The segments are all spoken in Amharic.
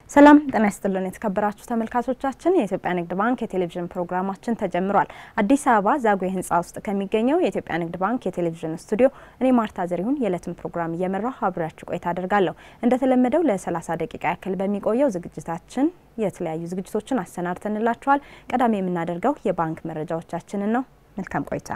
ሰላም ጤና ይስጥልን የተከበራችሁ ተመልካቾቻችን፣ የኢትዮጵያ ንግድ ባንክ የቴሌቪዥን ፕሮግራማችን ተጀምሯል። አዲስ አበባ ዛጉዌ ሕንፃ ውስጥ ከሚገኘው የኢትዮጵያ ንግድ ባንክ የቴሌቪዥን ስቱዲዮ እኔ ማርታ ዘሪሁን የዕለትን ፕሮግራም እየመራሁ አብሬያችሁ ቆይታ አደርጋለሁ። እንደተለመደው ለ30 ደቂቃ ያክል በሚቆየው ዝግጅታችን የተለያዩ ዝግጅቶችን አሰናድተንላችኋል። ቀዳሚ የምናደርገው የባንክ መረጃዎቻችንን ነው። መልካም ቆይታ።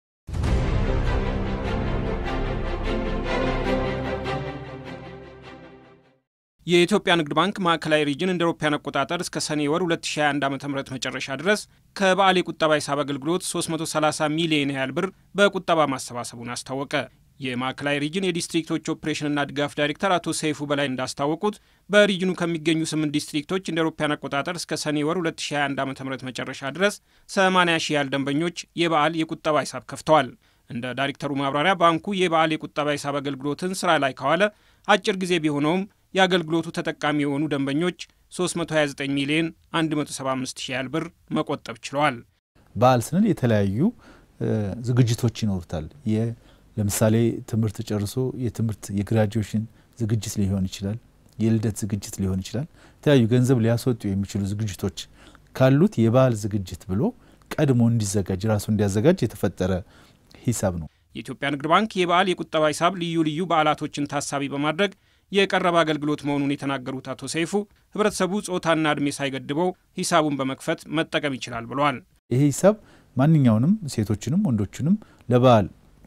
የኢትዮጵያ ንግድ ባንክ ማዕከላዊ ሪጅን እንደ አውሮፓውያን አቆጣጠር እስከ ሰኔ ወር 2021 ዓ ም መጨረሻ ድረስ ከበዓል የቁጠባ ሂሳብ አገልግሎት 330 ሚሊዮን ያህል ብር በቁጠባ ማሰባሰቡን አስታወቀ። የማዕከላዊ ሪጅን የዲስትሪክቶች ኦፕሬሽንና ድጋፍ ዳይሬክተር አቶ ሰይፉ በላይ እንዳስታወቁት በሪጅኑ ከሚገኙ ስምንት ዲስትሪክቶች እንደ አውሮፓውያን አቆጣጠር እስከ ሰኔ ወር 2021 ዓ ም መጨረሻ ድረስ 80 ሺህ ያህል ደንበኞች የበዓል የቁጠባ ሂሳብ ከፍተዋል። እንደ ዳይሬክተሩ ማብራሪያ ባንኩ የበዓል የቁጠባ ሂሳብ አገልግሎትን ስራ ላይ ከዋለ አጭር ጊዜ ቢሆነውም የአገልግሎቱ ተጠቃሚ የሆኑ ደንበኞች 329 ሚሊዮን 175 ሺህ ያህል ብር መቆጠብ ችለዋል። በዓል ስንል የተለያዩ ዝግጅቶች ይኖሩታል። ለምሳሌ ትምህርት ጨርሶ የትምህርት የግራጁዌሽን ዝግጅት ሊሆን ይችላል። የልደት ዝግጅት ሊሆን ይችላል። የተለያዩ ገንዘብ ሊያስወጡ የሚችሉ ዝግጅቶች ካሉት የበዓል ዝግጅት ብሎ ቀድሞ እንዲዘጋጅ ራሱ እንዲያዘጋጅ የተፈጠረ ሂሳብ ነው። የኢትዮጵያ ንግድ ባንክ የበዓል የቁጠባ ሂሳብ ልዩ ልዩ በዓላቶችን ታሳቢ በማድረግ የቀረበ አገልግሎት መሆኑን የተናገሩት አቶ ሰይፉ ህብረተሰቡ ጾታና እድሜ ሳይገድበው ሂሳቡን በመክፈት መጠቀም ይችላል ብለዋል። ይሄ ሂሳብ ማንኛውንም ሴቶችንም ወንዶችንም ለበዓል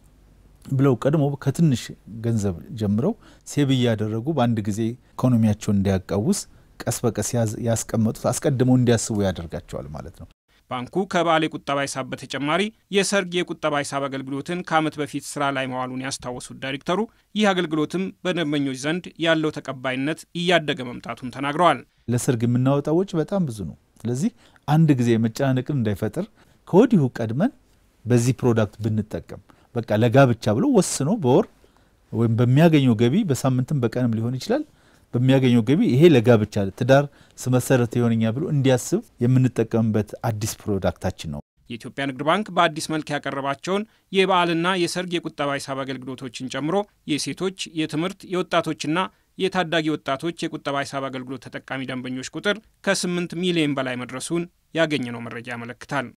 ብለው ቀድሞ ከትንሽ ገንዘብ ጀምረው ሴብ እያደረጉ በአንድ ጊዜ ኢኮኖሚያቸውን እንዲያቃውስ ቀስ በቀስ ያስቀመጡት አስቀድመው እንዲያስቡ ያደርጋቸዋል ማለት ነው። ባንኩ ከበዓል የቁጠባ ሂሳብ በተጨማሪ የሰርግ የቁጠባ ሂሳብ አገልግሎትን ከዓመት በፊት ስራ ላይ መዋሉን ያስታወሱት ዳይሬክተሩ ይህ አገልግሎትም በደንበኞች ዘንድ ያለው ተቀባይነት እያደገ መምጣቱን ተናግረዋል። ለሰርግ የምናወጣው ወጪ በጣም ብዙ ነው። ስለዚህ አንድ ጊዜ መጨናነቅን እንዳይፈጥር ከወዲሁ ቀድመን በዚህ ፕሮዳክት ብንጠቀም በቃ ለጋብቻ ብሎ ወስኖ በወር ወይም በሚያገኘው ገቢ በሳምንትም በቀንም ሊሆን ይችላል በሚያገኘው ገቢ ይሄ ለጋብቻ ትዳር ስመሰረት የሆነኛ ብሎ እንዲያስብ የምንጠቀምበት አዲስ ፕሮዳክታችን ነው። የኢትዮጵያ ንግድ ባንክ በአዲስ መልክ ያቀረባቸውን የበዓልና የሰርግ የቁጠባ ሂሳብ አገልግሎቶችን ጨምሮ የሴቶች፣ የትምህርት፣ የወጣቶችና የታዳጊ ወጣቶች የቁጠባ ሂሳብ አገልግሎት ተጠቃሚ ደንበኞች ቁጥር ከ8 ሚሊዮን በላይ መድረሱን ያገኘነው መረጃ ያመለክታል።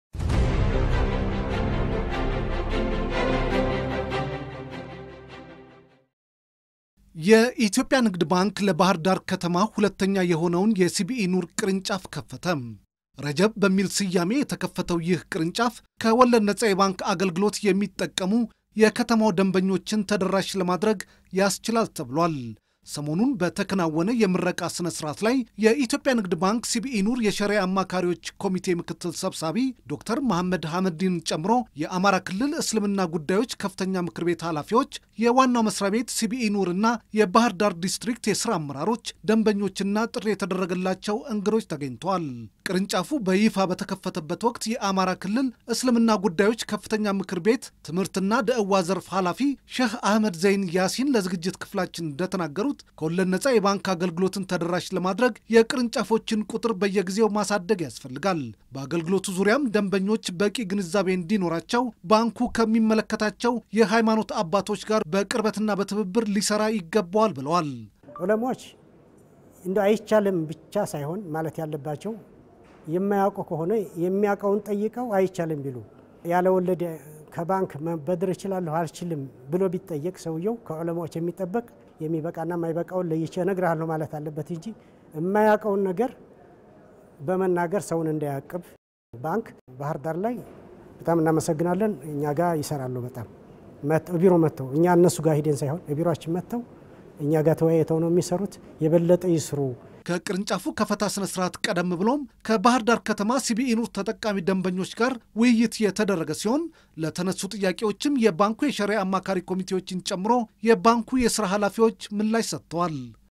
የኢትዮጵያ ንግድ ባንክ ለባህር ዳር ከተማ ሁለተኛ የሆነውን የሲቢኢ ኑር ቅርንጫፍ ከፈተ። ረጀብ በሚል ስያሜ የተከፈተው ይህ ቅርንጫፍ ከወለድ ነጻ የባንክ አገልግሎት የሚጠቀሙ የከተማው ደንበኞችን ተደራሽ ለማድረግ ያስችላል ተብሏል። ሰሞኑን በተከናወነ የምረቃ ስነ ስርዓት ላይ የኢትዮጵያ ንግድ ባንክ ሲቢኢ ኑር የሸሪያ አማካሪዎች ኮሚቴ ምክትል ሰብሳቢ ዶክተር መሐመድ ሐመዲን ጨምሮ የአማራ ክልል እስልምና ጉዳዮች ከፍተኛ ምክር ቤት ኃላፊዎች፣ የዋናው መስሪያ ቤት ሲቢኢ ኑር እና የባህር ዳር ዲስትሪክት የስራ አመራሮች፣ ደንበኞችና ጥሪ የተደረገላቸው እንግዶች ተገኝተዋል። ቅርንጫፉ በይፋ በተከፈተበት ወቅት የአማራ ክልል እስልምና ጉዳዮች ከፍተኛ ምክር ቤት ትምህርትና ደዕዋ ዘርፍ ኃላፊ ሼህ አህመድ ዘይን ያሲን ለዝግጅት ክፍላችን እንደተናገሩት ከወለድ ነጻ የባንክ አገልግሎትን ተደራሽ ለማድረግ የቅርንጫፎችን ቁጥር በየጊዜው ማሳደግ ያስፈልጋል። በአገልግሎቱ ዙሪያም ደንበኞች በቂ ግንዛቤ እንዲኖራቸው ባንኩ ከሚመለከታቸው የሃይማኖት አባቶች ጋር በቅርበትና በትብብር ሊሰራ ይገባዋል ብለዋል። ዑለሞች እንደ አይቻልም ብቻ ሳይሆን ማለት ያለባቸው የማያውቁ ከሆነ የሚያውቀውን ጠይቀው አይቻልም ቢሉ ያለ ወለድ ከባንክ መበደር እችላለሁ አልችልም ብሎ ቢጠየቅ ሰውየው ከዑለማዎች የሚጠበቅ የሚበቃና የማይበቃውን ለይቼ እነግርሃለሁ ማለት አለበት እንጂ የማያውቀውን ነገር በመናገር ሰውን እንዳያቅብ። ባንክ ባህር ዳር ላይ በጣም እናመሰግናለን። እኛ ጋር ይሰራሉ። በጣም ቢሮ መጥተው እኛ እነሱ ጋር ሂደን ሳይሆን ቢሮችን መጥተው እኛ ጋር ተወያይተው ነው የሚሰሩት። የበለጠ ይስሩ። ከቅርንጫፉ ከፈታ ስነ ስርዓት ቀደም ብሎም ከባህር ዳር ከተማ ሲቢኢ ኑር ተጠቃሚ ደንበኞች ጋር ውይይት የተደረገ ሲሆን ለተነሱ ጥያቄዎችም የባንኩ የሸሪያ አማካሪ ኮሚቴዎችን ጨምሮ የባንኩ የስራ ኃላፊዎች ምላሽ ሰጥተዋል።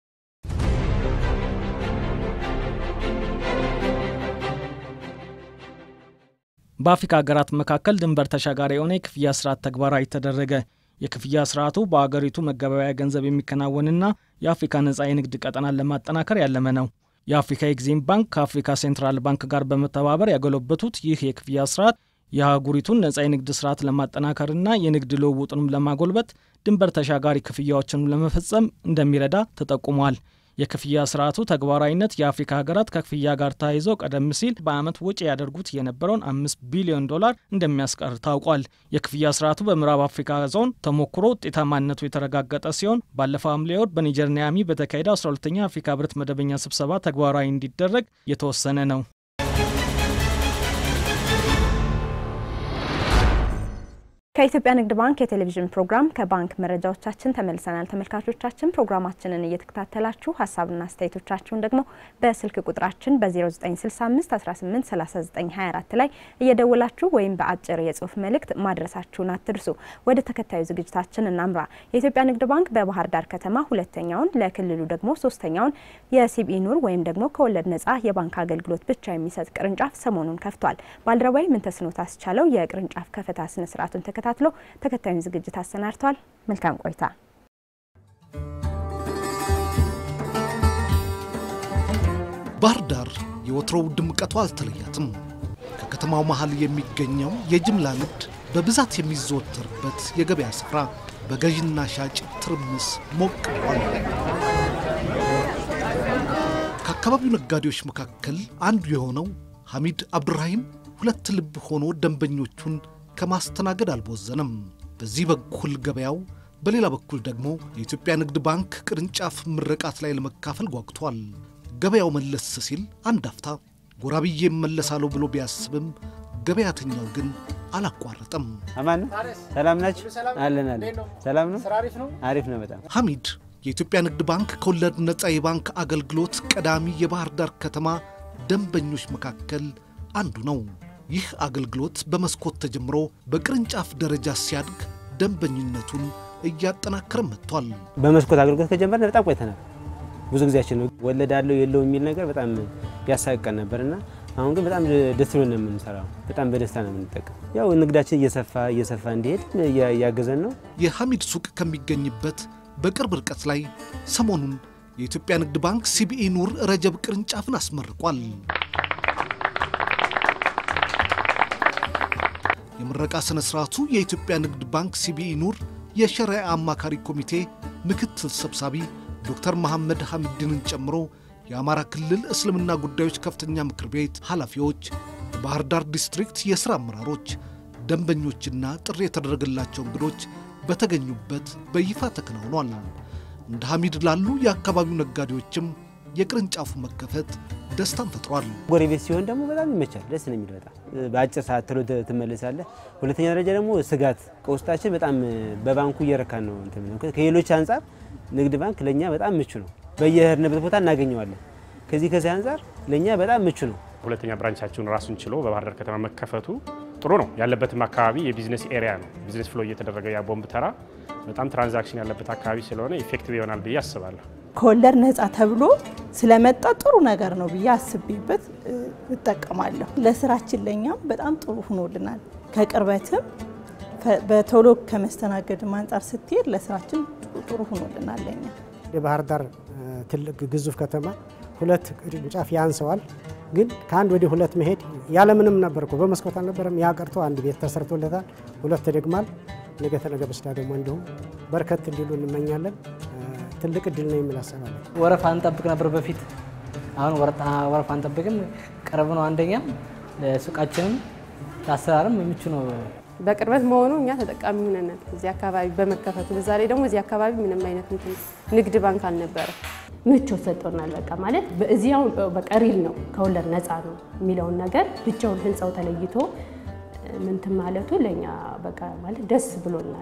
በአፍሪካ ሀገራት መካከል ድንበር ተሻጋሪ የሆነ የክፍያ ስርዓት ተግባራዊ ተደረገ። የክፍያ ስርዓቱ በአገሪቱ መገበያያ ገንዘብ የሚከናወንና የአፍሪካ ነጻ የንግድ ቀጠናን ለማጠናከር ያለመ ነው። የአፍሪካ ኤግዚም ባንክ ከአፍሪካ ሴንትራል ባንክ ጋር በመተባበር ያጎለበቱት ይህ የክፍያ ስርዓት የአህጉሪቱን ነጻ የንግድ ስርዓት ለማጠናከርና የንግድ ልውውጡንም ለማጎልበት ድንበር ተሻጋሪ ክፍያዎችን ለመፈጸም እንደሚረዳ ተጠቁሟል። የክፍያ ስርዓቱ ተግባራዊነት የአፍሪካ ሀገራት ከክፍያ ጋር ተያይዘው ቀደም ሲል በዓመት ወጪ ያደርጉት የነበረውን አምስት ቢሊዮን ዶላር እንደሚያስቀር ታውቋል። የክፍያ ስርዓቱ በምዕራብ አፍሪካ ዞን ተሞክሮ ውጤታማነቱ የተረጋገጠ ሲሆን ባለፈው ሐምሌ ወር በኒጀር ኒያሚ በተካሄደ 12ኛ የአፍሪካ ህብረት መደበኛ ስብሰባ ተግባራዊ እንዲደረግ የተወሰነ ነው። ከኢትዮጵያ ንግድ ባንክ የቴሌቪዥን ፕሮግራም ከባንክ መረጃዎቻችን ተመልሰናል። ተመልካቾቻችን ፕሮግራማችንን እየተከታተላችሁ ሀሳብና አስተያየቶቻችሁን ደግሞ በስልክ ቁጥራችን በ0965 18 39 24 ላይ እየደወላችሁ ወይም በአጭር የጽሁፍ መልእክት ማድረሳችሁን አትርሱ። ወደ ተከታዩ ዝግጅታችን እናምራ። የኢትዮጵያ ንግድ ባንክ በባህር ዳር ከተማ ሁለተኛውን ለክልሉ ደግሞ ሶስተኛውን የሲቢኢ ኑር ወይም ደግሞ ከወለድ ነጻ የባንክ አገልግሎት ብቻ የሚሰጥ ቅርንጫፍ ሰሞኑን ከፍቷል። ባልደረባዊ ምንተስኖት አስቻለው የቅርንጫፍ ከፈታ ስነስርዓቱን ተከታትሎ ተከታዩን ዝግጅት አሰናድቷል። መልካም ቆይታ። ባህር ዳር የወትሮው ድምቀቷ አልተለያትም። ከከተማው መሃል የሚገኘው የጅምላ ንግድ በብዛት የሚዘወተርበት የገበያ ስፍራ በገዥና ሻጭ ትርምስ ሞቅ ብሏል። ከአካባቢው ነጋዴዎች መካከል አንዱ የሆነው ሐሚድ አብዱራሂም ሁለት ልብ ሆኖ ደንበኞቹን ከማስተናገድ አልቦዘንም። በዚህ በኩል ገበያው፣ በሌላ በኩል ደግሞ የኢትዮጵያ ንግድ ባንክ ቅርንጫፍ ምረቃት ላይ ለመካፈል ጓጉቷል። ገበያው መለስ ሲል አንድ አፍታ ጎራ ብዬ እመለሳለሁ ብሎ ቢያስብም ገበያተኛው ግን አላቋረጠም። አማን ሰላም ናችሁ? አለን አለን። ሰላም ነው? አሪፍ ነው በጣም ሐሚድ የኢትዮጵያ ንግድ ባንክ ከወለድ ነፃ የባንክ አገልግሎት ቀዳሚ የባህር ዳር ከተማ ደንበኞች መካከል አንዱ ነው። ይህ አገልግሎት በመስኮት ተጀምሮ በቅርንጫፍ ደረጃ ሲያድግ ደንበኝነቱን እያጠናከረ መጥቷል። በመስኮት አገልግሎት ከጀመርን በጣም ቆይተናል። ብዙ ጊዜያችን ነው። ወለድ አለው የለው የሚል ነገር በጣም ያሳቅቀን ነበርና አሁን ግን በጣም ደስ ብሎን ነው የምንሰራው። በጣም በደስታ ነው የምንጠቀም። ያው ንግዳችን እየሰፋ እየሰፋ እንዲሄድ እያገዘን ነው። የሐሚድ ሱቅ ከሚገኝበት በቅርብ ርቀት ላይ ሰሞኑን የኢትዮጵያ ንግድ ባንክ ሲቢኢ ኑር ረጀብ ቅርንጫፍን አስመርቋል። የምረቃ ሥነ ሥርዓቱ የኢትዮጵያ ንግድ ባንክ ሲቢኢ ኑር የሸሪዓ አማካሪ ኮሚቴ ምክትል ሰብሳቢ ዶክተር መሐመድ ሐሚድንን ጨምሮ የአማራ ክልል እስልምና ጉዳዮች ከፍተኛ ምክር ቤት ኃላፊዎች፣ የባህር ዳር ዲስትሪክት የሥራ አመራሮች፣ ደንበኞችና ጥሪ የተደረገላቸው እንግዶች በተገኙበት በይፋ ተከናውኗል። እንደ ሐሚድ ላሉ የአካባቢው ነጋዴዎችም የቅርንጫፉ መከፈት ደስታን ፈጥሯል። ጎረቤት ሲሆን ደግሞ በጣም ይመቻል። ደስ ነው የሚል በጣም በአጭር ሰዓት ቶሎ ትመለሳለህ። ሁለተኛ ደረጃ ደግሞ ስጋት ከውስጣችን በጣም በባንኩ እየረካን ነው። እንትን ከሌሎች አንጻር ንግድ ባንክ ለእኛ በጣም ምቹ ነው። በየሄድንበት ቦታ እናገኘዋለን። ከዚህ ከዚህ አንጻር ለእኛ በጣም ምቹ ነው። ሁለተኛ ብራንቻችሁን ራሱን ችሎ በባህር ዳር ከተማ መከፈቱ ጥሩ ነው። ያለበትም አካባቢ የቢዝነስ ኤሪያ ነው። ቢዝነስ ፍሎ እየተደረገ ያ ቦምብ ተራ በጣም ትራንዛክሽን ያለበት አካባቢ ስለሆነ ኢፌክቲቭ ይሆናል ብዬ አስባለሁ። ከወለድ ነፃ ተብሎ ስለመጣ ጥሩ ነገር ነው ብዬ አስቤበት እጠቀማለሁ። ለስራችን ለእኛም በጣም ጥሩ ሆኖልናል። ከቅርበትም በቶሎ ከመስተናገድም አንጻር ስትሄድ ለስራችን ጥሩ ሆኖልናል ለኛ የባህር ዳር ትልቅ ግዙፍ ከተማ ሁለት ቅርንጫፍ ያንሰዋል። ግን ከአንድ ወደ ሁለት መሄድ ያለምንም ነበር እኮ በመስኮት አልነበረም። ያ ቀርቶ አንድ ቤት ተሰርቶለታል። ሁለት ተደግሟል። ነገ ተነገ በስቲያ ደግሞ እንዲሁም በርከት እንዲሉ እንመኛለን። ትልቅ እድል ነው የሚል አሰባለሁ። ወረፋ እንጠብቅ ነበር በፊት። አሁን ወረፋ አንጠብቅም፣ ቅርብ ነው። አንደኛም ለሱቃችንም ለአሰራርም ምቹ ነው። በቅርበት መሆኑ እኛ ተጠቃሚ ሆነናል። እዚህ አካባቢ በመከፈቱ በዛ ላይ ደግሞ እዚህ አካባቢ ምንም አይነት ንግድ ባንክ አልነበረ። ምቾት ሰጥቶናል። በቃ ማለት እዚያው በቃ ሪል ነው ከወለድ ነፃ ነው የሚለውን ነገር ብቻውን ህንፃው ተለይቶ ምንትን ማለቱ ለእኛ በቃ ማለት ደስ ብሎናል።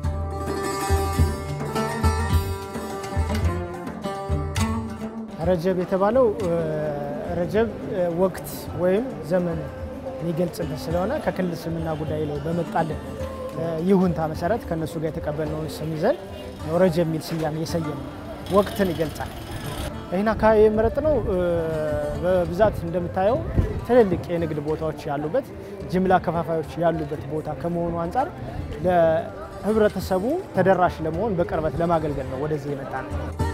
ረጀብ የተባለው ረጀብ ወቅት ወይም ዘመን የሚገልጽልን ስለሆነ ከክልል እስልምና ጉዳይ ላይ በመጣልን ይሁንታ መሰረት ከእነሱ ጋር የተቀበልነውን ስም ይዘን ረጀብ የሚል ስያሜ የሰየም ወቅትን ይገልጻል። ይህን አካባቢ የመረጥነው በብዛት እንደምታየው ትልልቅ የንግድ ቦታዎች ያሉበት ጅምላ ከፋፋዮች ያሉበት ቦታ ከመሆኑ አንጻር ለህብረተሰቡ ተደራሽ ለመሆን በቅርበት ለማገልገል ነው ወደዚህ የመጣ ነው።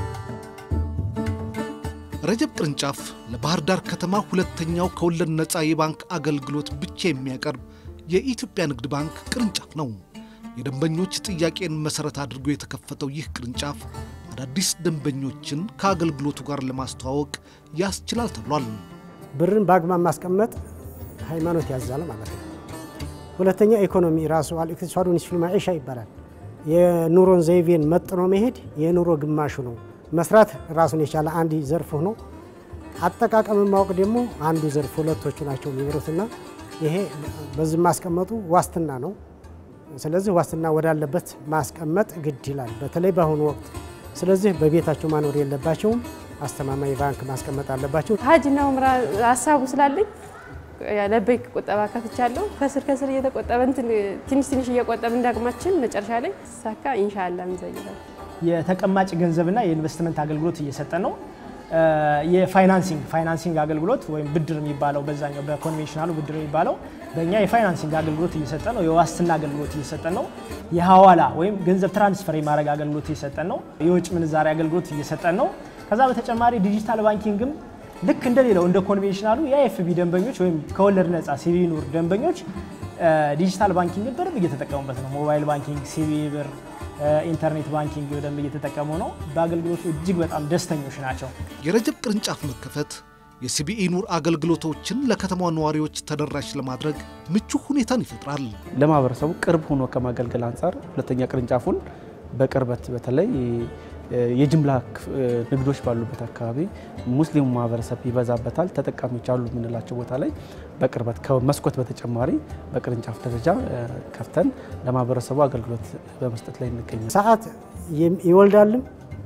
ረጀብ ቅርንጫፍ ለባህር ዳር ከተማ ሁለተኛው ከወለድ ነፃ የባንክ አገልግሎት ብቻ የሚያቀርብ የኢትዮጵያ ንግድ ባንክ ቅርንጫፍ ነው። የደንበኞች ጥያቄን መሠረት አድርጎ የተከፈተው ይህ ቅርንጫፍ አዳዲስ ደንበኞችን ከአገልግሎቱ ጋር ለማስተዋወቅ ያስችላል ተብሏል። ብርን በአግባብ ማስቀመጥ ሃይማኖት ያዛል ማለት ነው። ሁለተኛ ኢኮኖሚ ራሱ አልኢቅቲሳዱ ኒስፉል መዒሻ ይባላል። የኑሮን ዘይቤን መጥኖ መሄድ የኑሮ ግማሹ ነው። መስራት ራሱን የቻለ አንድ ዘርፍ ሆኖ አጠቃቀምን ማወቅ ደግሞ አንዱ ዘርፍ፣ ሁለቶቹ ናቸው የሚመሩትና ይሄ በዚህ ማስቀመጡ ዋስትና ነው። ስለዚህ ዋስትና ወዳለበት ማስቀመጥ ግድ ይላል፣ በተለይ በአሁኑ ወቅት። ስለዚህ በቤታቸው ማኖር የለባቸውም፣ አስተማማኝ ባንክ ማስቀመጥ አለባቸው። ሀጅና ኡምራ ሀሳቡ ስላለኝ ለበይክ ቁጠባ ከፍቻለሁ። ከስር ከስር እየተቆጠበ ትንሽ ትንሽ እየቆጠብ እንዳቅማችን መጨረሻ ላይ ሳካ ኢንሻአላ እንዘይራል። የተቀማጭ ገንዘብና የኢንቨስትመንት አገልግሎት እየሰጠን ነው። የፋይናንሲንግ ፋይናንሲንግ አገልግሎት ወይም ብድር የሚባለው በዛኛው በኮንቬንሽናሉ ብድር የሚባለው በእኛ የፋይናንሲንግ አገልግሎት እየሰጠን ነው። የዋስትና አገልግሎት እየሰጠን ነው። የሀዋላ ወይም ገንዘብ ትራንስፈር የማድረግ አገልግሎት እየሰጠን ነው። የውጭ ምንዛሪ አገልግሎት እየሰጠን ነው። ከዛ በተጨማሪ ዲጂታል ባንኪንግም ልክ እንደሌለው እንደ ኮንቬንሽናሉ የኤፍቢ ደንበኞች ወይም ከወለድ ነጻ ሲቢ ኑር ደንበኞች ዲጂታል ባንኪንግን በደንብ እየተጠቀሙበት ነው። ሞባይል ባንኪንግ፣ ሲቢ ብር፣ ኢንተርኔት ባንኪንግ በደንብ እየተጠቀሙ ነው። በአገልግሎቱ እጅግ በጣም ደስተኞች ናቸው። የረጀብ ቅርንጫፍ መከፈት የሲቢኢ ኑር አገልግሎቶችን ለከተማ ነዋሪዎች ተደራሽ ለማድረግ ምቹ ሁኔታን ይፈጥራል። ለማህበረሰቡ ቅርብ ሆኖ ከማገልገል አንጻር ሁለተኛ ቅርንጫፉን በቅርበት በተለይ የጅምላ ንግዶች ባሉበት አካባቢ ሙስሊሙ ማህበረሰብ ይበዛበታል። ተጠቃሚዎች አሉ የምንላቸው ቦታ ላይ በቅርበት ከመስኮት በተጨማሪ በቅርንጫፍ ደረጃ ከፍተን ለማህበረሰቡ አገልግሎት በመስጠት ላይ እንገኛለን። ሰዓት ይወልዳልም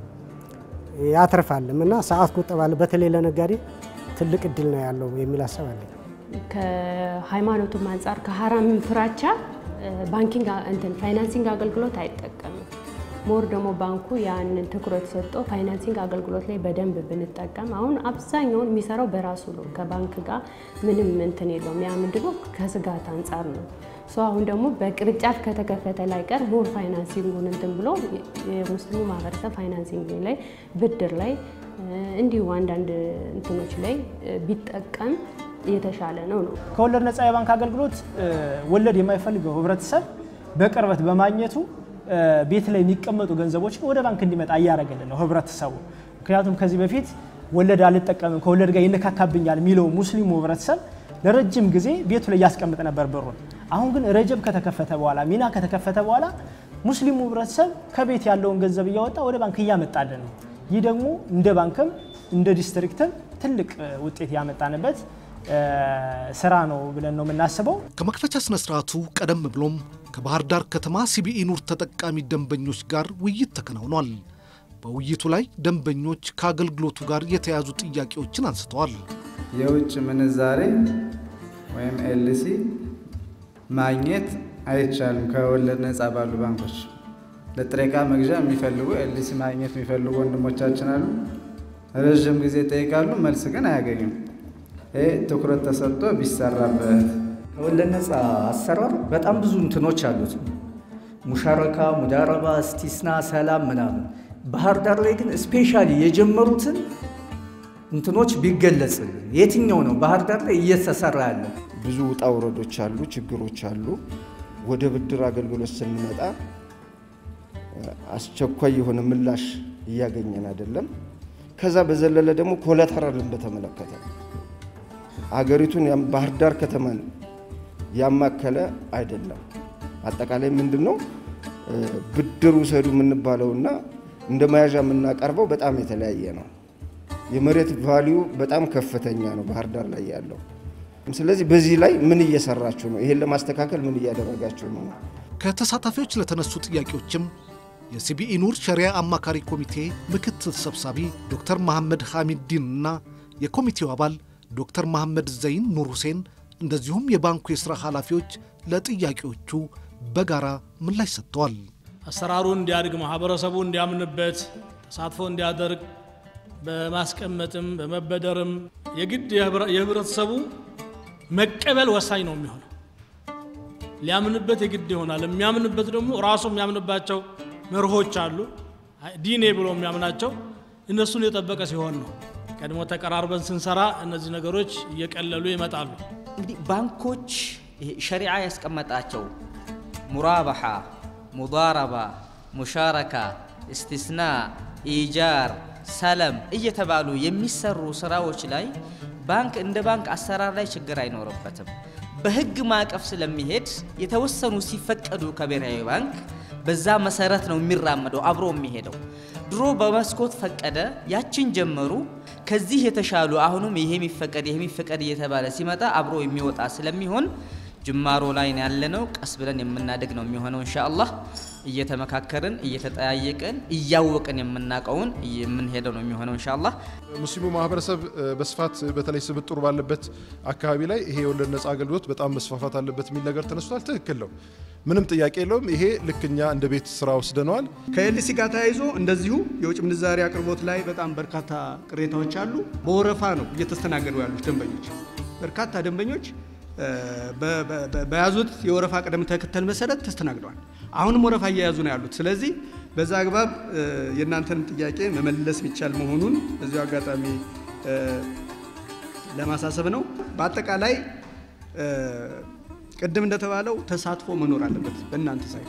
ያተርፋልም እና ሰዓት ቁጠባ በተለይ ለነጋዴ ትልቅ እድል ነው ያለው የሚል ሀሳብ አለኝ። ከሃይማኖቱም አንጻር ከሀራም ፍራቻ ባንኪንግ እንትን ፋይናንሲንግ አገልግሎት አይጠቀምም። ሞር ደግሞ ባንኩ ያንን ትኩረት ሰጥቶ ፋይናንሲንግ አገልግሎት ላይ በደንብ ብንጠቀም አሁን አብዛኛውን የሚሰራው በራሱ ነው። ከባንክ ጋር ምንም እንትን የለውም። ያ ምንድነው ከስጋት አንጻር ነው። ሶ አሁን ደግሞ በቅርንጫፍ ከተከፈተ ላይ ቀር ሞር ፋይናንሲንጉን እንትን ብሎ የሙስሊሙ ማህበረሰብ ፋይናንሲንግ ላይ ብድር ላይ እንዲሁ አንዳንድ እንትኖች ላይ ቢጠቀም የተሻለ ነው ነው ከወለድ ነጻ የባንክ አገልግሎት ወለድ የማይፈልገው ህብረተሰብ በቅርበት በማግኘቱ ቤት ላይ የሚቀመጡ ገንዘቦችን ወደ ባንክ እንዲመጣ እያደረገልን ነው ህብረተሰቡ። ምክንያቱም ከዚህ በፊት ወለድ አልጠቀምም ከወለድ ጋር ይነካካብኛል የሚለው ሙስሊሙ ህብረተሰብ ለረጅም ጊዜ ቤቱ ላይ ያስቀምጥ ነበር ብሩን። አሁን ግን ረጀብ ከተከፈተ በኋላ ሚና ከተከፈተ በኋላ ሙስሊሙ ህብረተሰብ ከቤት ያለውን ገንዘብ እያወጣ ወደ ባንክ እያመጣልን ነው። ይህ ደግሞ እንደ ባንክም እንደ ዲስትሪክትም ትልቅ ውጤት ያመጣንበት ስራ ነው ብለን ነው የምናስበው። ከመክፈቻ ስነ ስርዓቱ ቀደም ብሎም ከባህር ዳር ከተማ ሲቢኢ ኑር ተጠቃሚ ደንበኞች ጋር ውይይት ተከናውኗል። በውይይቱ ላይ ደንበኞች ከአገልግሎቱ ጋር የተያዙ ጥያቄዎችን አንስተዋል። የውጭ ምንዛሬ ወይም ኤልሲ ማግኘት አይቻልም። ከወለድ ነፃ ባሉ ባንኮች ለጥሬ ዕቃ መግዣ የሚፈልጉ ኤልሲ ማግኘት የሚፈልጉ ወንድሞቻችን አሉ። ረዥም ጊዜ ይጠይቃሉ፣ መልስ ግን አያገኙም። ይህ ትኩረት ተሰጥቶ ቢሰራበት። ከወለድ ነፃ አሰራር በጣም ብዙ እንትኖች አሉት። ሙሻረካ፣ ሙዳረባ፣ እስቲስና፣ ሰላም ምናምን። ባህር ዳር ላይ ግን ስፔሻሊ የጀመሩትን እንትኖች ቢገለጽልን የትኛው ነው ባህር ዳር ላይ እየተሰራ ያለ? ብዙ ውጣ ውረዶች አሉ፣ ችግሮች አሉ። ወደ ብድር አገልግሎት ስንመጣ አስቸኳይ የሆነ ምላሽ እያገኘን አይደለም። ከዛ በዘለለ ደግሞ ኮላተራልን በተመለከተ አገሪቱን ባህር ዳር ከተማን ያማከለ አይደለም። አጠቃላይ ምንድን ነው ብድር ውሰዱ የምንባለውና እንደ መያዣ የምናቀርበው በጣም የተለያየ ነው። የመሬት ቫሊዩ በጣም ከፍተኛ ነው ባህር ዳር ላይ ያለው። ስለዚህ በዚህ ላይ ምን እየሰራችሁ ነው? ይሄን ለማስተካከል ምን እያደረጋችሁ ነው? ከተሳታፊዎች ለተነሱ ጥያቄዎችም የሲቢኢ ኑር ሸሪያ አማካሪ ኮሚቴ ምክትል ሰብሳቢ ዶክተር መሐመድ ሐሚድዲን እና የኮሚቴው አባል ዶክተር መሐመድ ዘይን ኑር ሁሴን እንደዚሁም የባንኩ የሥራ ኃላፊዎች ለጥያቄዎቹ በጋራ ምላሽ ሰጥተዋል። አሰራሩ እንዲያድግ ማህበረሰቡ እንዲያምንበት ተሳትፎ እንዲያደርግ በማስቀመጥም በመበደርም የግድ የህብረተሰቡ መቀበል ወሳኝ ነው የሚሆነው። ሊያምንበት የግድ ይሆናል። የሚያምንበት ደግሞ ራሱ የሚያምንባቸው መርሆች አሉ። ዲኔ ብሎ የሚያምናቸው እነሱን የጠበቀ ሲሆን ነው። ቀድሞ ተቀራርበን ስንሰራ እነዚህ ነገሮች እየቀለሉ ይመጣሉ። እንግዲህ ባንኮች ሸሪዓ ያስቀመጣቸው ሙራባሓ፣ ሙዳረባ፣ ሙሻረካ፣ እስትስና፣ ኢጃር፣ ሰለም እየተባሉ የሚሰሩ ስራዎች ላይ ባንክ እንደ ባንክ አሰራር ላይ ችግር አይኖርበትም። በህግ ማዕቀፍ ስለሚሄድ የተወሰኑ ሲፈቀዱ ከብሔራዊ ባንክ በዛ መሰረት ነው የሚራመደው አብሮ የሚሄደው። ድሮ በመስኮት ፈቀደ፣ ያችን ጀመሩ። ከዚህ የተሻሉ አሁንም ይሄ የሚፈቀድ ይሄ የሚፈቀድ እየተባለ ሲመጣ አብሮ የሚወጣ ስለሚሆን ጅማሮ ላይ ነው ያለነው። ቀስ ብለን የምናድግ ነው የሚሆነው ኢንሻአላህ። እየተመካከርን እየተጠያየቅን እያወቅን የምናውቀውን የምንሄደው ነው የሚሆነው ኢንሻአላህ። ሙስሊሙ ማህበረሰብ በስፋት በተለይ ስብጥሩ ባለበት አካባቢ ላይ ይሄ የወለድ ነጻ አገልግሎት በጣም መስፋፋት አለበት የሚል ነገር ተነስቷል። ትክክል ነው፣ ምንም ጥያቄ የለውም። ይሄ ልክ እኛ እንደ ቤት ስራ ወስደነዋል። ከኤልሲ ጋር ተያይዞ እንደዚሁ የውጭ ምንዛሪ አቅርቦት ላይ በጣም በርካታ ቅሬታዎች አሉ። በወረፋ ነው እየተስተናገዱ ያሉት ደንበኞች በርካታ ደንበኞች በያዙት የወረፋ ቅደም ተከተል መሰረት ተስተናግደዋል። አሁንም ወረፋ እየያዙ ነው ያሉት። ስለዚህ በዛ አግባብ የእናንተን ጥያቄ መመለስ የሚቻል መሆኑን በዚሁ አጋጣሚ ለማሳሰብ ነው። በአጠቃላይ ቅድም እንደተባለው ተሳትፎ መኖር አለበት በእናንተ ሳይድ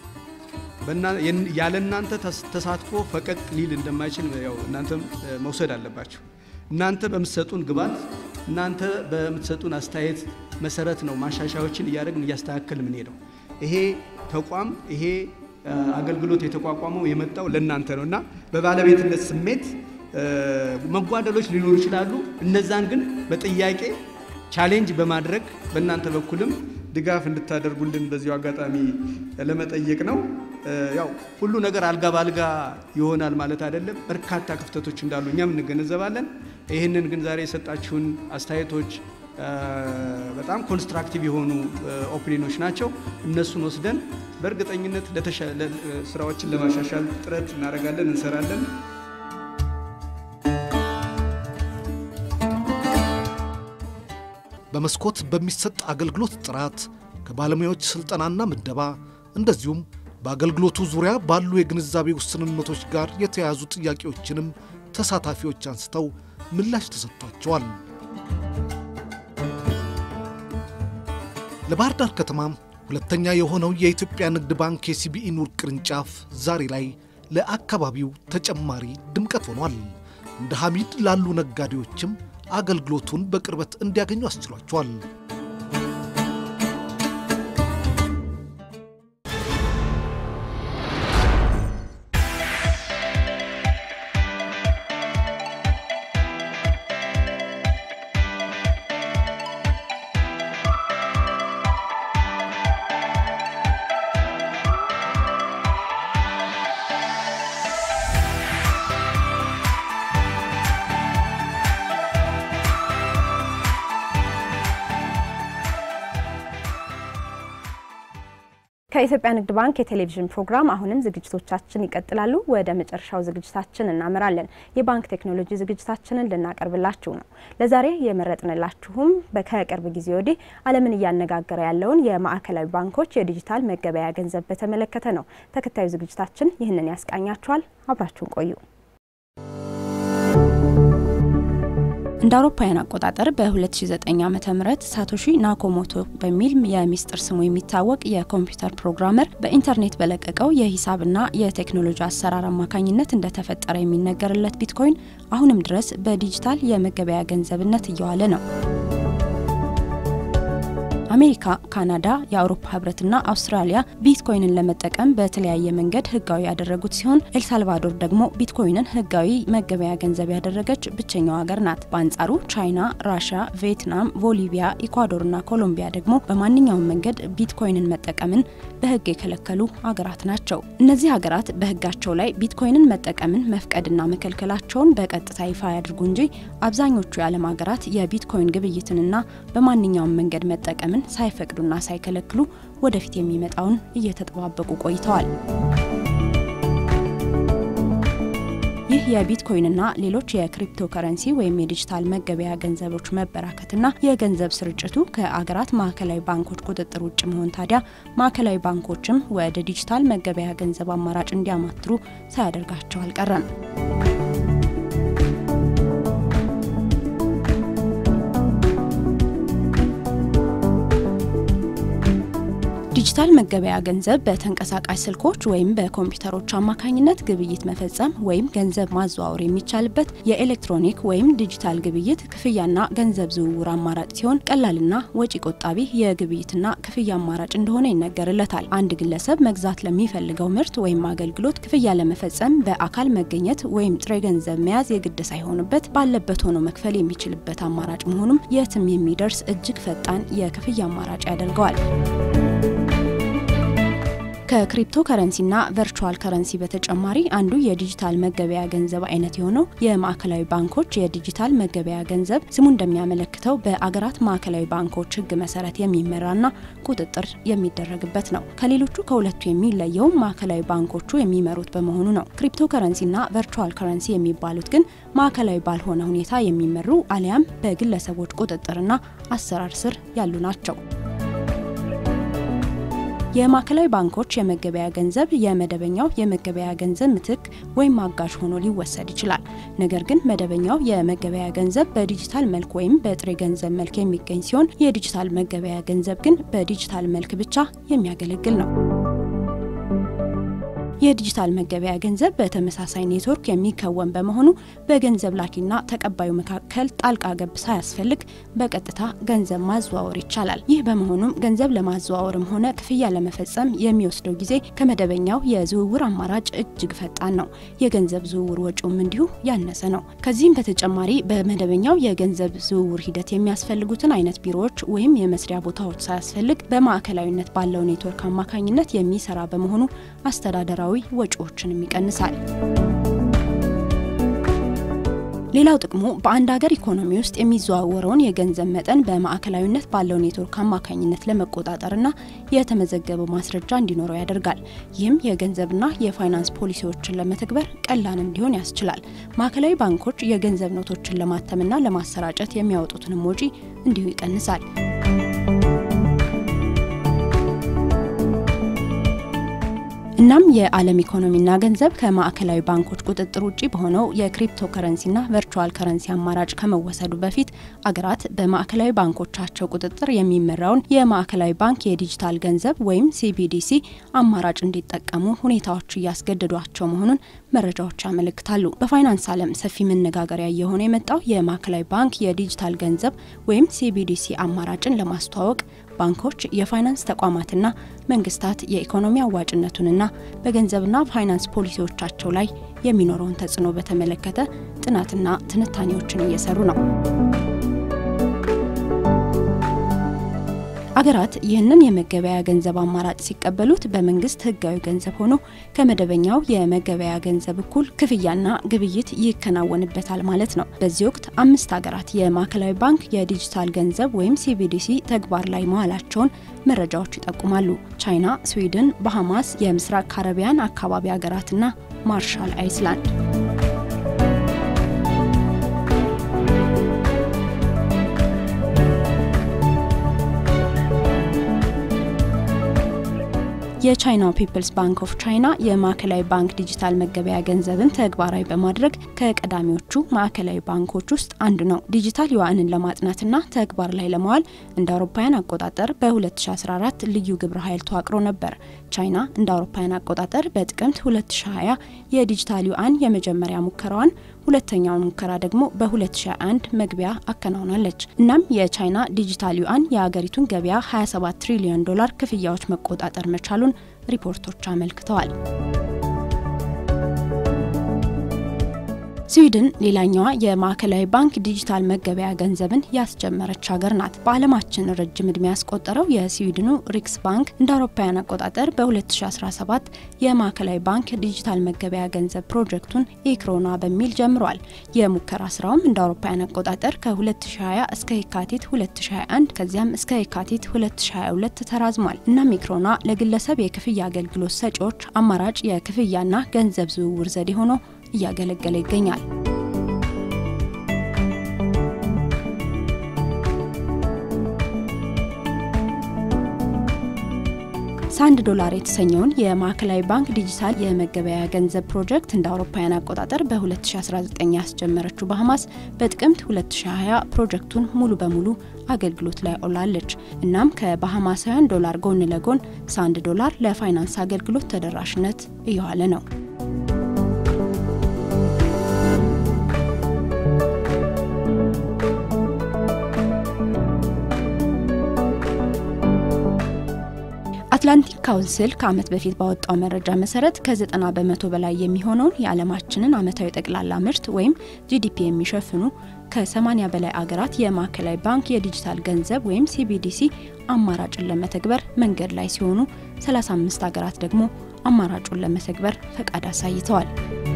ያለ እናንተ ተሳትፎ ፈቀቅ ሊል እንደማይችል ያው እናንተም መውሰድ አለባችሁ። እናንተ በምትሰጡን ግባት እናንተ በምትሰጡን አስተያየት መሰረት ነው ማሻሻያዎችን እያደረግን እያስተካከል የምንሄደው። ይሄ ተቋም ይሄ አገልግሎት የተቋቋመው የመጣው ለእናንተ ነው እና በባለቤትነት ስሜት መጓደሎች ሊኖሩ ይችላሉ። እነዛን ግን በጥያቄ ቻሌንጅ በማድረግ በእናንተ በኩልም ድጋፍ እንድታደርጉልን በዚሁ አጋጣሚ ለመጠየቅ ነው። ያው ሁሉ ነገር አልጋ ባልጋ ይሆናል ማለት አይደለም። በርካታ ክፍተቶች እንዳሉ እኛም እንገነዘባለን። ይህንን ግን ዛሬ የሰጣችሁን አስተያየቶች በጣም ኮንስትራክቲቭ የሆኑ ኦፒኒኖች ናቸው። እነሱን ወስደን በእርግጠኝነት ስራዎችን ለማሻሻል ጥረት እናደርጋለን፣ እንሰራለን። በመስኮት በሚሰጥ አገልግሎት ጥራት ከባለሙያዎች ስልጠናና ምደባ እንደዚሁም በአገልግሎቱ ዙሪያ ባሉ የግንዛቤ ውስንነቶች ጋር የተያያዙ ጥያቄዎችንም ተሳታፊዎች አንስተው ምላሽ ተሰጥቷቸዋል። ለባህር ዳር ከተማ ሁለተኛ የሆነው የኢትዮጵያ ንግድ ባንክ የሲቢኢ ኑር ቅርንጫፍ ዛሬ ላይ ለአካባቢው ተጨማሪ ድምቀት ሆኗል። እንደ ሐሚድ ላሉ ነጋዴዎችም አገልግሎቱን በቅርበት እንዲያገኙ አስችሏቸዋል። ከኢትዮጵያ ንግድ ባንክ የቴሌቪዥን ፕሮግራም አሁንም ዝግጅቶቻችን ይቀጥላሉ። ወደ መጨረሻው ዝግጅታችን እናመራለን። የባንክ ቴክኖሎጂ ዝግጅታችንን ልናቀርብላችሁ ነው። ለዛሬ የመረጥንላችሁም ከቅርብ ጊዜ ወዲህ ዓለምን እያነጋገረ ያለውን የማዕከላዊ ባንኮች የዲጂታል መገበያያ ገንዘብ በተመለከተ ነው። ተከታዩ ዝግጅታችን ይህንን ያስቃኛችኋል። አብራችሁን ቆዩ። እንደ አውሮፓውያን አቆጣጠር በ2009 ዓ ም ሳቶሺ ናኮሞቶ በሚል የሚስጥር ስሙ የሚታወቅ የኮምፒውተር ፕሮግራመር በኢንተርኔት በለቀቀው የሂሳብና የቴክኖሎጂ አሰራር አማካኝነት እንደተፈጠረ የሚነገርለት ቢትኮይን አሁንም ድረስ በዲጂታል የመገበያ ገንዘብነት እየዋለ ነው። አሜሪካ፣ ካናዳ፣ የአውሮፓ ህብረትና አውስትራሊያ ቢትኮይንን ለመጠቀም በተለያየ መንገድ ህጋዊ ያደረጉት ሲሆን ኤልሳልቫዶር ደግሞ ቢትኮይንን ህጋዊ መገበያ ገንዘብ ያደረገች ብቸኛው ሀገር ናት። በአንጻሩ ቻይና፣ ራሽያ፣ ቪየትናም፣ ቦሊቪያ፣ ኢኳዶርና ኮሎምቢያ ደግሞ በማንኛውም መንገድ ቢትኮይንን መጠቀምን በህግ የከለከሉ ሀገራት ናቸው። እነዚህ ሀገራት በህጋቸው ላይ ቢትኮይንን መጠቀምን መፍቀድና መከልከላቸውን በቀጥታ ይፋ ያድርጉ እንጂ አብዛኞቹ የዓለም ሀገራት የቢትኮይን ግብይትንና በማንኛውም መንገድ መጠቀምን ሳይፈቅዱና ሳይከለክሉ ወደፊት የሚመጣውን እየተጠባበቁ ቆይተዋል። ይህ የቢትኮይንና ሌሎች የክሪፕቶ ከረንሲ ወይም የዲጂታል መገበያ ገንዘቦች መበራከትና የገንዘብ ስርጭቱ ከአገራት ማዕከላዊ ባንኮች ቁጥጥር ውጭ መሆን ታዲያ ማዕከላዊ ባንኮችም ወደ ዲጂታል መገበያ ገንዘብ አማራጭ እንዲያማትሩ ሳያደርጋቸው አልቀረም። ዲጂታል መገበያ ገንዘብ በተንቀሳቃሽ ስልኮች ወይም በኮምፒውተሮች አማካኝነት ግብይት መፈጸም ወይም ገንዘብ ማዘዋወር የሚቻልበት የኤሌክትሮኒክ ወይም ዲጂታል ግብይት ክፍያና ገንዘብ ዝውውር አማራጭ ሲሆን ቀላልና ወጪ ቆጣቢ የግብይትና ክፍያ አማራጭ እንደሆነ ይነገርለታል። አንድ ግለሰብ መግዛት ለሚፈልገው ምርት ወይም አገልግሎት ክፍያ ለመፈጸም በአካል መገኘት ወይም ጥሬ ገንዘብ መያዝ የግድ ሳይሆንበት ባለበት ሆኖ መክፈል የሚችልበት አማራጭ መሆኑም የትም የሚደርስ እጅግ ፈጣን የክፍያ አማራጭ ያደርገዋል። ከክሪፕቶ ከረንሲና ቨርቹዋል ከረንሲ በተጨማሪ አንዱ የዲጂታል መገበያ ገንዘብ አይነት የሆነው የማዕከላዊ ባንኮች የዲጂታል መገበያ ገንዘብ ስሙ እንደሚያመለክተው በአገራት ማዕከላዊ ባንኮች ሕግ መሰረት የሚመራና ቁጥጥር የሚደረግበት ነው። ከሌሎቹ ከሁለቱ የሚለየው ማዕከላዊ ባንኮቹ የሚመሩት በመሆኑ ነው። ክሪፕቶ ከረንሲና ቨርቹዋል ከረንሲ የሚባሉት ግን ማዕከላዊ ባልሆነ ሁኔታ የሚመሩ አሊያም በግለሰቦች ቁጥጥርና አሰራር ስር ያሉ ናቸው። የማዕከላዊ ባንኮች የመገበያ ገንዘብ የመደበኛው የመገበያ ገንዘብ ምትክ ወይም አጋዥ ሆኖ ሊወሰድ ይችላል። ነገር ግን መደበኛው የመገበያ ገንዘብ በዲጂታል መልክ ወይም በጥሬ ገንዘብ መልክ የሚገኝ ሲሆን የዲጂታል መገበያ ገንዘብ ግን በዲጂታል መልክ ብቻ የሚያገለግል ነው። የዲጂታል መገበያ ገንዘብ በተመሳሳይ ኔትወርክ የሚከወን በመሆኑ በገንዘብ ላኪና ተቀባዩ መካከል ጣልቃ ገብ ሳያስፈልግ በቀጥታ ገንዘብ ማዘዋወር ይቻላል። ይህ በመሆኑም ገንዘብ ለማዘዋወርም ሆነ ክፍያ ለመፈጸም የሚወስደው ጊዜ ከመደበኛው የዝውውር አማራጭ እጅግ ፈጣን ነው። የገንዘብ ዝውውር ወጪውም እንዲሁ ያነሰ ነው። ከዚህም በተጨማሪ በመደበኛው የገንዘብ ዝውውር ሂደት የሚያስፈልጉትን አይነት ቢሮዎች ወይም የመስሪያ ቦታዎች ሳያስፈልግ በማዕከላዊነት ባለው ኔትወርክ አማካኝነት የሚሰራ በመሆኑ አስተዳደራዊ ወጪዎችንም ይቀንሳል። ሌላው ጥቅሙ በአንድ ሀገር ኢኮኖሚ ውስጥ የሚዘዋወረውን የገንዘብ መጠን በማዕከላዊነት ባለው ኔትወርክ አማካኝነት ለመቆጣጠርና የተመዘገበ ማስረጃ እንዲኖረው ያደርጋል። ይህም የገንዘብና የፋይናንስ ፖሊሲዎችን ለመተግበር ቀላል እንዲሆን ያስችላል። ማዕከላዊ ባንኮች የገንዘብ ኖቶችን ለማተምና ለማሰራጨት የሚያወጡትንም ወጪ እንዲሁ ይቀንሳል። እናም የዓለም ኢኮኖሚና ገንዘብ ከማዕከላዊ ባንኮች ቁጥጥር ውጭ በሆነው የክሪፕቶ ከረንሲና ቨርቹዋል ከረንሲ አማራጭ ከመወሰዱ በፊት አገራት በማዕከላዊ ባንኮቻቸው ቁጥጥር የሚመራውን የማዕከላዊ ባንክ የዲጂታል ገንዘብ ወይም ሲቢዲሲ አማራጭ እንዲጠቀሙ ሁኔታዎች እያስገደዷቸው መሆኑን መረጃዎች ያመለክታሉ። በፋይናንስ ዓለም ሰፊ መነጋገሪያ እየሆነ የመጣው የማዕከላዊ ባንክ የዲጂታል ገንዘብ ወይም ሲቢዲሲ አማራጭን ለማስተዋወቅ ባንኮች፣ የፋይናንስ ተቋማትና መንግስታት የኢኮኖሚ አዋጭነቱንና በገንዘብና ፋይናንስ ፖሊሲዎቻቸው ላይ የሚኖረውን ተጽዕኖ በተመለከተ ጥናትና ትንታኔዎችን እየሰሩ ነው። አገራት ይህንን የመገበያ ገንዘብ አማራጭ ሲቀበሉት በመንግስት ህጋዊ ገንዘብ ሆኖ ከመደበኛው የመገበያ ገንዘብ እኩል ክፍያና ግብይት ይከናወንበታል ማለት ነው። በዚህ ወቅት አምስት ሀገራት የማዕከላዊ ባንክ የዲጂታል ገንዘብ ወይም ሲቢዲሲ ተግባር ላይ መዋላቸውን መረጃዎች ይጠቁማሉ። ቻይና፣ ስዊድን፣ ባሃማስ፣ የምስራቅ ካረቢያን አካባቢ ሀገራትና ማርሻል አይስላንድ። የቻይናው ፒፕልስ ባንክ ኦፍ ቻይና የማዕከላዊ ባንክ ዲጂታል መገበያ ገንዘብን ተግባራዊ በማድረግ ከቀዳሚዎቹ ማዕከላዊ ባንኮች ውስጥ አንዱ ነው። ዲጂታል ዩዋንን ለማጥናትና ተግባር ላይ ለማዋል እንደ አውሮፓውያን አቆጣጠር በ2014 ልዩ ግብረ ኃይል ተዋቅሮ ነበር። ቻይና እንደ አውሮፓውያን አቆጣጠር በጥቅምት 2020 የዲጂታል ዩዋን የመጀመሪያ ሙከራዋን ሁለተኛውን ሙከራ ደግሞ በ2021 መግቢያ አከናውናለች። እናም የቻይና ዲጂታል ዩአን የአገሪቱን ገበያ 27 ትሪሊዮን ዶላር ክፍያዎች መቆጣጠር መቻሉን ሪፖርቶች አመልክተዋል። ስዊድን ሌላኛዋ የማዕከላዊ ባንክ ዲጂታል መገበያ ገንዘብን ያስጀመረች ሀገር ናት። በዓለማችን ረጅም ዕድሜ ያስቆጠረው የስዊድኑ ሪክስ ባንክ እንደ አውሮፓውያን አቆጣጠር በ2017 የማዕከላዊ ባንክ ዲጂታል መገበያ ገንዘብ ፕሮጀክቱን ኢክሮና በሚል ጀምሯል። የሙከራ ስራውም እንደ አውሮፓውያን አቆጣጠር ከ2020 እስከ የካቲት 2021 ከዚያም እስከ የካቲት 2022 ተራዝሟል። እናም ኢክሮና ለግለሰብ የክፍያ አገልግሎት ሰጪዎች አማራጭ የክፍያና ገንዘብ ዝውውር ዘዴ ሆኖ እያገለገለ ይገኛል። ሳንድ ዶላር የተሰኘውን የማዕከላዊ ባንክ ዲጂታል የመገበያያ ገንዘብ ፕሮጀክት እንደ አውሮፓውያን አቆጣጠር በ2019 ያስጀመረችው ባሃማስ በጥቅምት 2020 ፕሮጀክቱን ሙሉ በሙሉ አገልግሎት ላይ አውላለች። እናም ከባሃማሳውያን ዶላር ጎን ለጎን ሳንድ ዶላር ለፋይናንስ አገልግሎት ተደራሽነት እየዋለ ነው። አትላንቲክ ካውንስል ከዓመት በፊት ባወጣው መረጃ መሰረት ከ90 በመቶ በላይ የሚሆነውን የዓለማችንን ዓመታዊ ጠቅላላ ምርት ወይም ጂዲፒ የሚሸፍኑ ከ80 በላይ አገራት የማዕከላዊ ባንክ የዲጂታል ገንዘብ ወይም ሲቢዲሲ አማራጭን ለመተግበር መንገድ ላይ ሲሆኑ 35 አገራት ደግሞ አማራጩን ለመተግበር ፈቃድ አሳይተዋል።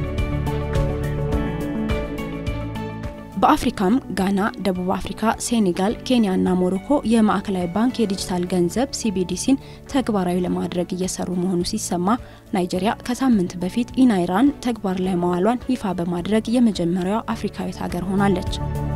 በአፍሪካም ጋና፣ ደቡብ አፍሪካ፣ ሴኔጋል፣ ኬንያ እና ሞሮኮ የማዕከላዊ ባንክ የዲጂታል ገንዘብ ሲቢዲሲን ተግባራዊ ለማድረግ እየሰሩ መሆኑ ሲሰማ ናይጄሪያ ከሳምንት በፊት ኢናይራን ተግባር ላይ መዋሏን ይፋ በማድረግ የመጀመሪያዋ አፍሪካዊት ሀገር ሆናለች።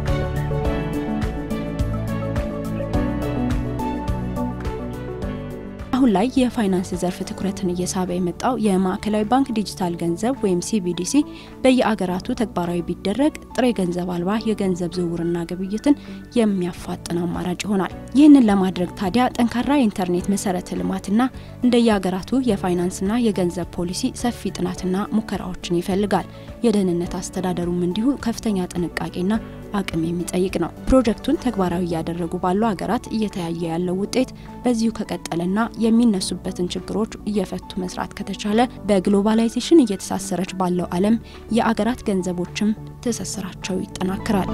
አሁን ላይ የፋይናንስ ዘርፍ ትኩረትን እየሳበ የመጣው የማዕከላዊ ባንክ ዲጂታል ገንዘብ ወይም ሲቢዲሲ በየአገራቱ ተግባራዊ ቢደረግ ጥሬ ገንዘብ አልባ የገንዘብ ዝውውርና ግብይትን የሚያፋጥን አማራጭ ይሆናል። ይህንን ለማድረግ ታዲያ ጠንካራ የኢንተርኔት መሰረተ ልማትና እንደየአገራቱ የፋይናንስና የገንዘብ ፖሊሲ ሰፊ ጥናትና ሙከራዎችን ይፈልጋል። የደህንነት አስተዳደሩም እንዲሁ ከፍተኛ ጥንቃቄና አቅም የሚጠይቅ ነው። ፕሮጀክቱን ተግባራዊ እያደረጉ ባሉ ሀገራት እየተያየ ያለው ውጤት በዚሁ ከቀጠለና የሚነሱበትን ችግሮች እየፈቱ መስራት ከተቻለ በግሎባላይዜሽን እየተሳሰረች ባለው ዓለም የአገራት ገንዘቦችም ትስስራቸው ይጠናክራል።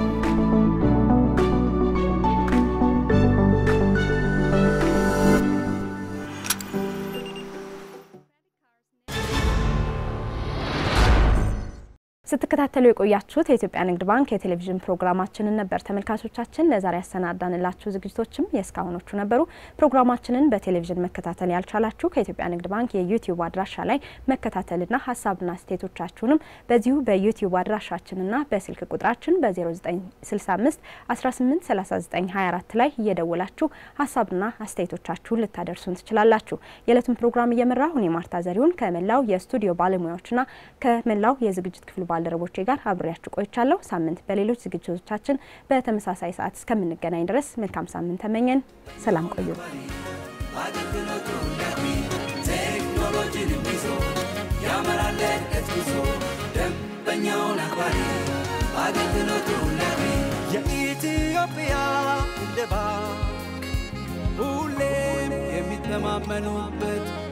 ስትከታተሉ የቆያችሁት የኢትዮጵያ ንግድ ባንክ የቴሌቪዥን ፕሮግራማችንን ነበር። ተመልካቾቻችን ለዛሬ ያሰናዳንላችሁ ዝግጅቶችም የእስካሁኖቹ ነበሩ። ፕሮግራማችንን በቴሌቪዥን መከታተል ያልቻላችሁ ከኢትዮጵያ ንግድ ባንክ የዩቲዩብ አድራሻ ላይ መከታተልና ሀሳብና አስተያየቶቻችሁንም በዚሁ በዩቲዩብ አድራሻችንና በስልክ ቁጥራችን በ0965 183924 ላይ እየደወላችሁ ሀሳብና አስተያየቶቻችሁን ልታደርሱን ትችላላችሁ። የዕለቱን ፕሮግራም እየመራሁ እኔ ማርታ ዘሪሁን ከመላው የስቱዲዮ ባለሙያዎችና ከመላው የዝግጅት ክፍሉ ባልደረቦቼ ጋር አብሬያችሁ ቆይቻለሁ። ሳምንት በሌሎች ዝግጅቶቻችን በተመሳሳይ ሰዓት እስከምንገናኝ ድረስ መልካም ሳምንት ተመኘን። ሰላም ቆዩ። ቴክኖሎጂን ይዞ ያመራል እድገት ጉዞ ደንበኛውን አክባሪ አገልግሎቱ ለቢ የኢትዮጵያ ንግድ ባንክ ሁሌም የሚተማመኑበት